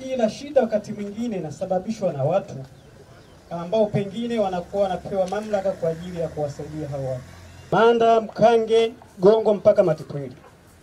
ila shida wakati mwingine inasababishwa na watu ambao pengine wanakuwa wanapewa mamlaka kwa ajili ya kuwasaidia hao watu. Manda, Mkange, Gongo mpaka Matipwili.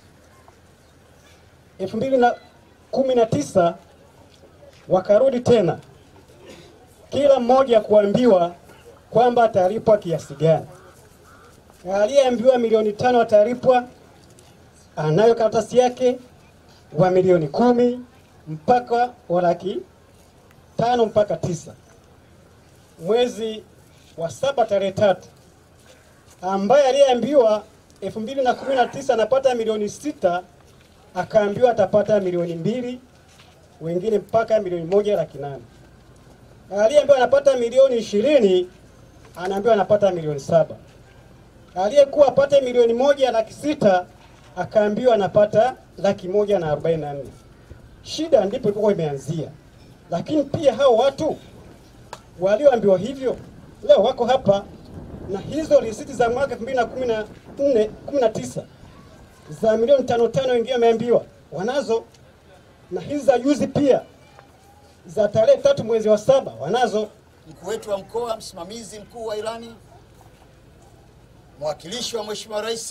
elfu mbili na kumi na tisa wakarudi tena, kila mmoja kuambiwa kwamba atalipwa kiasi gani. Aliyeambiwa milioni tano atalipwa, anayo karatasi yake wa milioni kumi mpaka wa laki tano mpaka tisa mwezi wa saba tarehe tatu ambaye aliyeambiwa elfu mbili na kumi na tisa anapata milioni sita akaambiwa atapata milioni mbili wengine mpaka milioni moja laki nane aliyeambiwa anapata milioni ishirini anaambiwa anapata milioni saba aliyekuwa apate milioni moja laki sita akaambiwa anapata laki moja na arobaini na nne shida ndipo ilikuwa imeanzia lakini pia hao watu walioambiwa hivyo leo wako hapa na hizo risiti za mwaka 2014 19 za milioni tano tano wengine wameambiwa wanazo, na hizi za juzi pia za tarehe tatu mwezi wa saba wanazo. mkuu wetu wa mkoa, msimamizi mkuu wa ilani, mwakilishi wa Mheshimiwa Rais,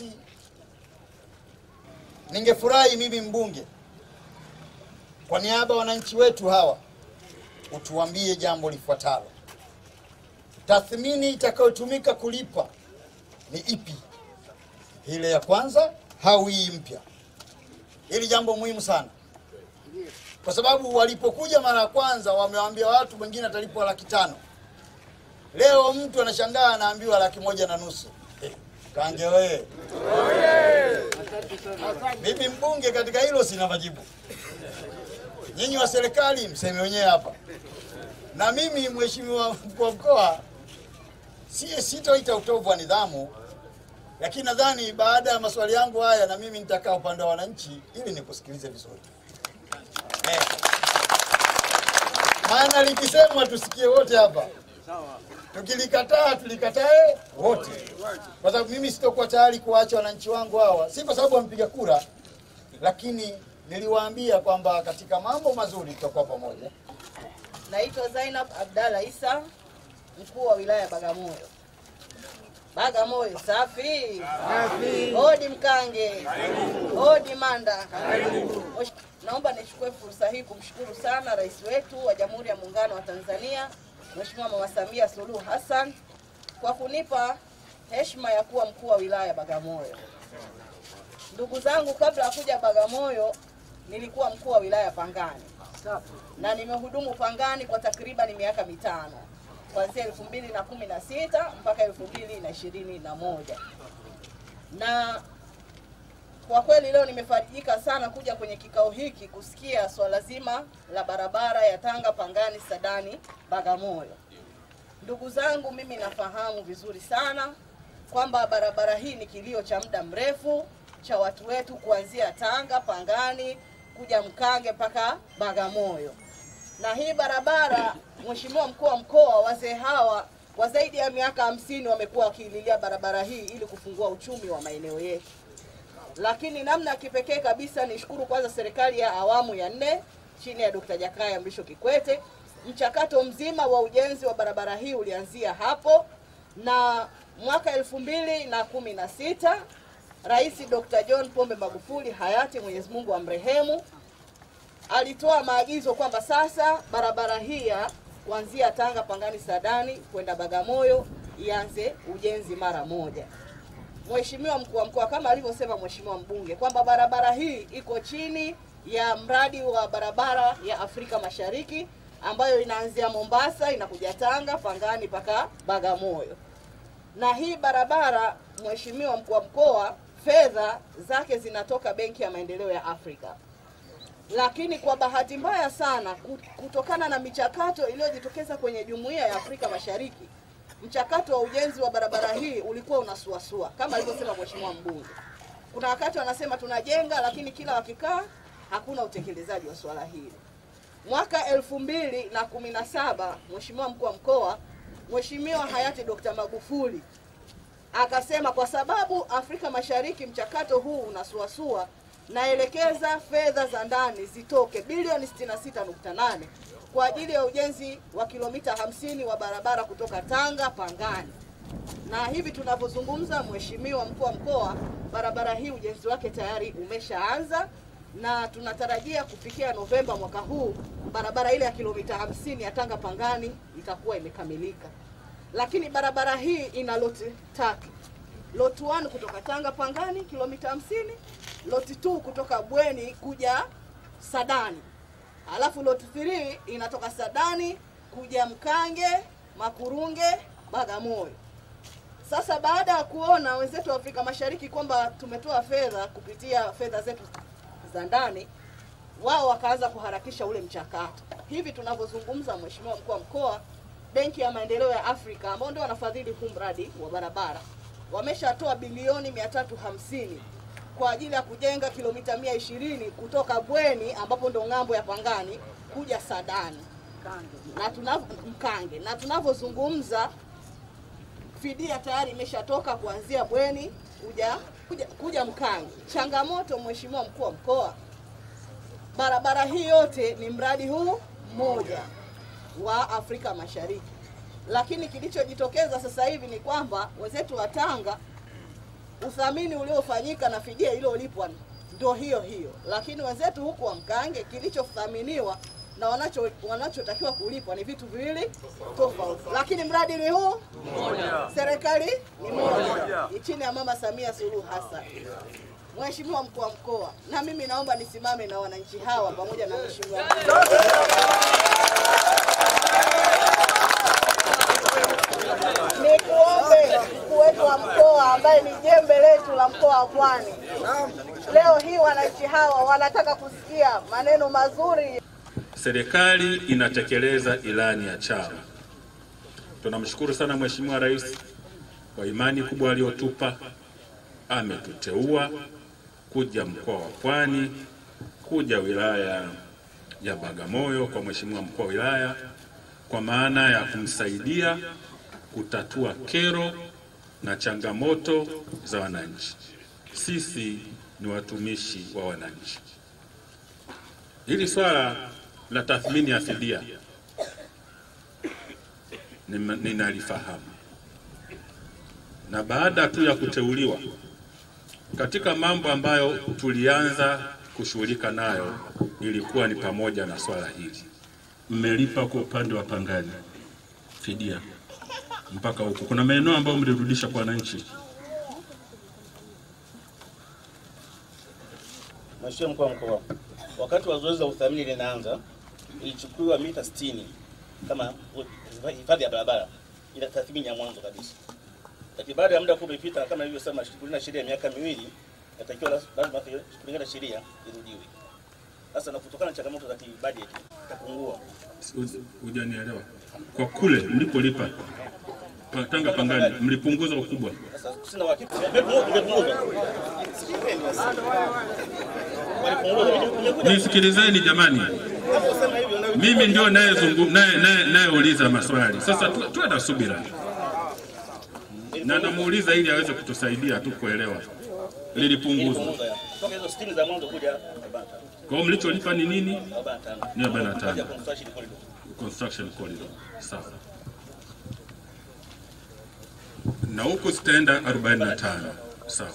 ningefurahi mimi mbunge, kwa niaba ya wananchi wetu hawa, utuambie jambo lifuatalo: tathmini itakayotumika kulipa ni ipi, ile ya kwanza au hii mpya? Hili jambo muhimu sana, kwa sababu walipokuja mara ya kwanza wamewaambia watu wengine atalipwa laki tano. Leo mtu anashangaa anaambiwa laki moja na nusu. Eh, Kange wewe, mimi mbunge katika hilo sina majibu. Nyinyi wa serikali mseme wenyewe hapa, na mimi mheshimiwa mkuu wa mkoa si sitoita utovu wa nidhamu, lakini nadhani baada ya maswali yangu haya na mimi nitakaa upande wa wananchi ili nikusikilize vizuri eh. Maana likisemwa tusikie wote hapa, tukilikataa tulikatae wote, kwa sababu mimi sitokuwa tayari kuwaacha wananchi wangu hawa, si kwa sababu wamepiga kura, lakini niliwaambia kwamba katika mambo mazuri tutakuwa pamoja. Naitwa Zainab Abdalla Isa, mkuu wa wilaya ya Bagamoyo. Bagamoyo safi. Hodi Mkange. Hodi Manda. Osh- Naomba nichukue fursa hii kumshukuru sana rais wetu wa Jamhuri ya Muungano wa Tanzania, Mheshimiwa Mama Samia Suluhu Hassan kwa kunipa heshima ya kuwa mkuu wa wilaya ya Bagamoyo. Ndugu zangu, kabla ya kuja Bagamoyo nilikuwa mkuu wa wilaya Pangani na nimehudumu Pangani kwa takriban miaka mitano kuanzia elfu mbili na kumi na sita mpaka elfu mbili na ishirini na moja na kwa kweli leo nimefarijika sana kuja kwenye kikao hiki kusikia swala zima la barabara ya Tanga Pangani Sadani Bagamoyo. Ndugu zangu, mimi nafahamu vizuri sana kwamba barabara hii ni kilio cha muda mrefu cha watu wetu kuanzia Tanga Pangani kuja Mkange mpaka Bagamoyo. Na hii barabara, Mheshimiwa mkuu wa mkoa, wazee hawa kwa zaidi ya miaka hamsini wamekuwa wakiililia barabara hii ili kufungua uchumi wa maeneo yetu lakini namna ya kipekee kabisa nishukuru kwanza serikali ya awamu ya nne chini ya Dkt. Jakaya Mrisho Kikwete. Mchakato mzima wa ujenzi wa barabara hii ulianzia hapo, na mwaka elfu mbili na kumi na sita Rais Dr. John Pombe Magufuli hayati, Mwenyezi Mungu amrehemu, alitoa maagizo kwamba sasa barabara hii ya kuanzia Tanga Pangani Sadani kwenda Bagamoyo ianze ujenzi mara moja. Mheshimiwa mkuu wa mkoa kama alivyosema Mheshimiwa mbunge kwamba barabara hii iko chini ya mradi wa barabara ya Afrika Mashariki ambayo inaanzia Mombasa inakuja Tanga Pangani mpaka Bagamoyo. Na hii barabara Mheshimiwa mkuu wa mkoa, fedha zake zinatoka Benki ya Maendeleo ya Afrika, lakini kwa bahati mbaya sana kut- kutokana na michakato iliyojitokeza kwenye Jumuiya ya Afrika Mashariki mchakato wa ujenzi wa barabara hii ulikuwa unasuasua kama alivyosema mheshimiwa mbunge. Kuna wakati wanasema tunajenga, lakini kila wakikaa hakuna utekelezaji wa swala hili. Mwaka elfu mbili na kumi na saba mheshimiwa mkuu wa mkoa, mheshimiwa hayati Dr. Magufuli akasema kwa sababu Afrika Mashariki mchakato huu unasuasua, naelekeza fedha za ndani zitoke bilioni 66.8 kwa ajili ya ujenzi wa kilomita 50 wa barabara kutoka Tanga Pangani na hivi tunavyozungumza, Mheshimiwa mkuu wa mkoa, barabara hii ujenzi wake tayari umeshaanza na tunatarajia kufikia Novemba mwaka huu barabara ile ya kilomita 50 ya Tanga Pangani itakuwa imekamilika. Lakini barabara hii ina loti tatu. Lot 1 kutoka Tanga Pangani kilomita 50, lot 2 kutoka Bweni kuja Sadani, alafu lot 3 inatoka Sadani kuja Mkange, Makurunge, Bagamoyo. Sasa baada ya kuona wenzetu wa Afrika Mashariki kwamba tumetoa fedha kupitia fedha zetu za ndani, wao wakaanza kuharakisha ule mchakato. Hivi tunavyozungumza, Mheshimiwa mkuu wa mkoa, Benki ya Maendeleo ya Afrika ambao ndio wanafadhili huu mradi wa barabara wameshatoa bilioni 350 kwa ajili ya kujenga kilomita 120 kutoka Bweni ambapo ndo ng'ambo ya Pangani kuja Sadani na tunavyo Mkange, na tunavyozungumza fidia tayari imeshatoka kuanzia Bweni kuja kuja, kuja Mkange. Changamoto Mheshimiwa mkuu wa mkoa, barabara hii yote ni mradi huu mmoja wa Afrika Mashariki, lakini kilichojitokeza sasa hivi ni kwamba wenzetu wa Tanga uthamini uliofanyika na fidia iliyolipwa ndio hiyo hiyo, lakini wenzetu huku wa Mkange kilichothaminiwa na wanacho wanachotakiwa kulipwa ni vitu viwili tofauti, lakini mradi ni huu mmoja, serikali ni moja, ni chini ya Mama Samia Suluhu Hassan. Mheshimiwa mkuu wa mkoa, na mimi naomba nisimame na wananchi hawa pamoja na mheshimiwa nikuombe mkuu wetu wa mkoa ambaye ni jembe letu la mkoa wa Pwani, leo hii wananchi hawa wanataka kusikia maneno mazuri Serikali inatekeleza ilani ya chama. Tunamshukuru sana Mheshimiwa Rais kwa imani kubwa aliyotupa. Ametuteua kuja mkoa wa Pwani, kuja wilaya ya Bagamoyo kwa Mheshimiwa mkuu wa wilaya, kwa maana ya kumsaidia kutatua kero na changamoto za wananchi. Sisi ni watumishi wa wananchi. Hili swala la tathmini ya fidia nima- ninalifahamu, na baada tu ya kuteuliwa, katika mambo ambayo tulianza kushughulika nayo ilikuwa ni pamoja na swala hili. Mmelipa kwa upande wa Pangani fidia mpaka huko, kuna maeneo ambayo mlirudisha kwa wananchi. Mheshimiwa mkuu wa mkoa, wakati wa zoezi la uthamini linaanza, ilichukuliwa mita 60 kama hifadhi ya barabara, ila tathmini ya mwanzo kabisa. Lakini baada ya muda kuwa umepita, kama ilivyosema kulingana na sheria ya miaka miwili, natakiwa las- lazima kulingana na sheria irudiwe. Sasa na kutokana na changamoto za kibajeti itapungua. Huj- Hujanielewa? Kwa kule mlipolipa pa- Tanga Pangani mlipunguza ukubwa Sasa sina uhakika, imepunguza, imepunguza. Walipunguza, imekuja Nisikilizeni jamani, kusema hivyo na mimi ndio nayezungu- naye- naye- nayeuliza maswali. Sasa tu- tuwe na subira, na namuuliza ili aweze kutusaidia tu kuelewa lilipunguzwa. ilipunguza. Toka hizo 60 za mwanzo kuja 45. Kwa hiyo mlicholipa ni nini? 45. Ni 45. Kwa construction corridor. Construction corridor. Sawa. Na huku zitaenda 45. Sawa.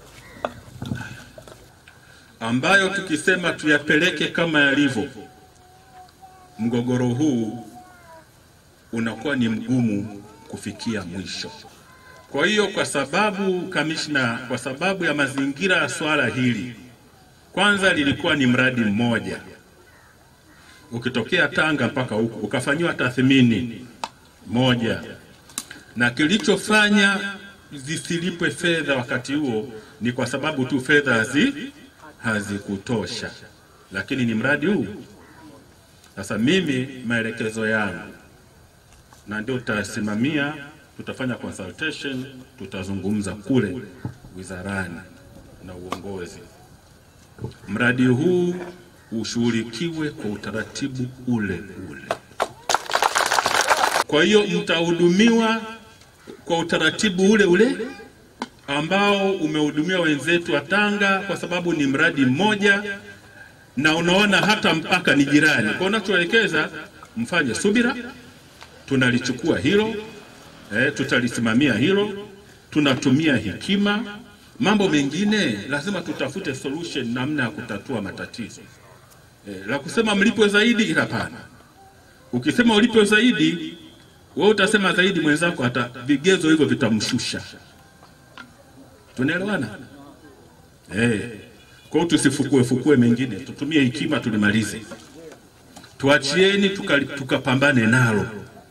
Ambayo tukisema tuyapeleke kama yalivyo, mgogoro huu unakuwa ni mgumu kufikia mwisho. Kwa hiyo kwa sababu kamishna, kwa sababu ya mazingira ya swala hili, kwanza lilikuwa ni mradi mmoja ukitokea Tanga mpaka huku ukafanyiwa tathmini moja, na kilichofanya zisilipwe fedha wakati huo ni kwa sababu tu fedha hazi hazikutosha, lakini ni mradi huu. Sasa mimi maelekezo yangu, na ndio tutasimamia, tutafanya consultation, tutazungumza kule wizarani na uongozi mradi huu ushughulikiwe kwa utaratibu ule ule. Kwa hiyo mtahudumiwa kwa utaratibu ule ule ambao umehudumia wenzetu wa Tanga kwa sababu ni mradi mmoja na unaona hata mpaka ni jirani. Kwa unachoelekeza mfanye subira, tunalichukua hilo eh, tutalisimamia hilo, tunatumia hekima. Mambo mengine lazima tutafute solution, namna ya kutatua matatizo. Eh, la kusema mlipwe zaidi, hapana. Ukisema ulipwe zaidi, wewe utasema zaidi, mwenzako hata vigezo hivyo vitamshusha. Tunaelewana? Eh. Kwa hiyo tusifukue fukue mengine, tutumie hekima tulimalize. Tuachieni tukali- tukapambane nalo.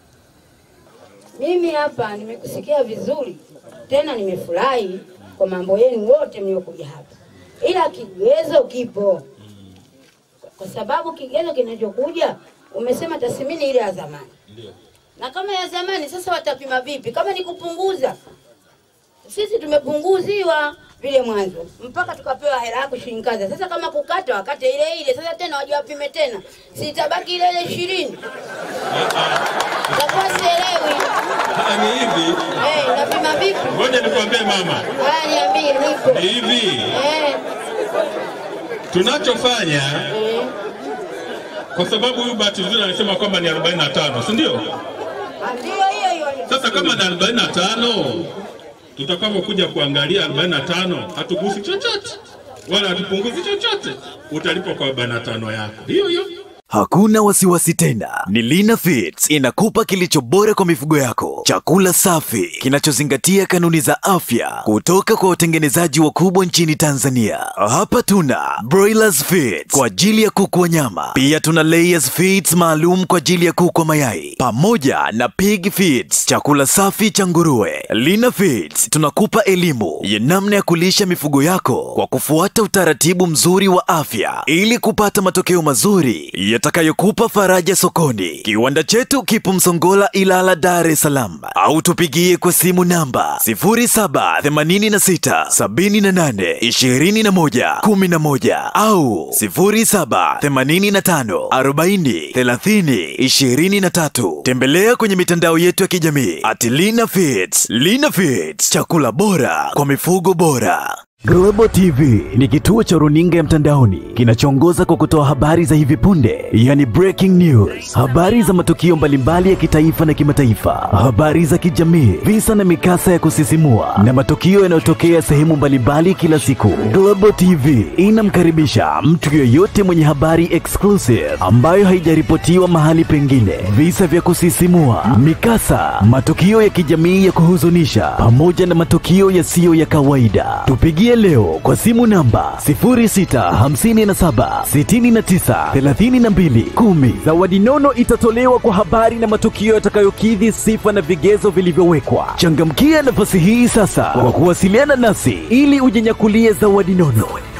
Mimi hapa nimekusikia vizuri, tena nimefurahi kwa mambo yenu wote mliokuja hapa, ila kigezo kipo, kwa sababu kigezo kinachokuja umesema tathmini ile ya zamani, na kama ya zamani sasa watapima vipi? Kama ni kupunguza, sisi tumepunguziwa vile mwanzo mpaka tukapewa hela yako shilingi kadha. Sasa kama kukata wakate ile ile, sasa tena waje wapime tena, sitabaki ile ile ishirini. Itakuwa sielewi. Ni hivi, Eh, unapima vipi? ngoja nikwambie mama, Haya, niambie, nipo. ni hivi Eh, tunachofanya, eh. kwa sababu huyu bahati nzuri anasema kwamba ni 45, si ndio? Ah, Ndio hiyo hiyo. Sasa kama ni 45, tutakapokuja kuangalia 45, hatugusi chochote wala hatupunguzi chochote, utalipwa kwa 45 yako hiyo hiyo. Hakuna wasiwasi tena, ni Lina Fits inakupa kilicho bora kwa mifugo yako, chakula safi kinachozingatia kanuni za afya kutoka kwa watengenezaji wakubwa nchini Tanzania. Hapa tuna Broilers Fits kwa ajili ya kuku wa nyama, pia tuna Layers Fits maalum kwa ajili ya kuku wa mayai, pamoja na Pig Fits, chakula safi cha nguruwe. Lina Fits tunakupa elimu ya namna ya kulisha mifugo yako kwa kufuata utaratibu mzuri wa afya ili kupata matokeo mazuri yatakayokupa faraja sokoni. Kiwanda chetu kipo Msongola, Ilala, Dar es Salaam, au tupigie kwa simu namba 0786 78 21 11 au 0785 40 30 23. Tembelea kwenye mitandao yetu ya kijamii at Lina Fits. Lina Fits, chakula bora kwa mifugo bora. Global TV ni kituo cha runinga ya mtandaoni kinachoongoza kwa kutoa habari za hivi punde, yani breaking news, habari za matukio mbalimbali ya kitaifa na kimataifa, habari za kijamii, visa na mikasa ya kusisimua na matukio yanayotokea sehemu mbalimbali kila siku. Global TV inamkaribisha mtu yoyote mwenye habari exclusive ambayo haijaripotiwa mahali pengine, visa vya kusisimua, mikasa, matukio ya kijamii ya kuhuzunisha, pamoja na matukio yasiyo ya kawaida. Tupigie leo kwa simu namba 0657 69 32 10. Zawadi nono itatolewa kwa habari na matukio yatakayokidhi sifa na vigezo vilivyowekwa. Changamkia nafasi hii sasa kwa kuwasiliana nasi ili ujinyakulie zawadi nono.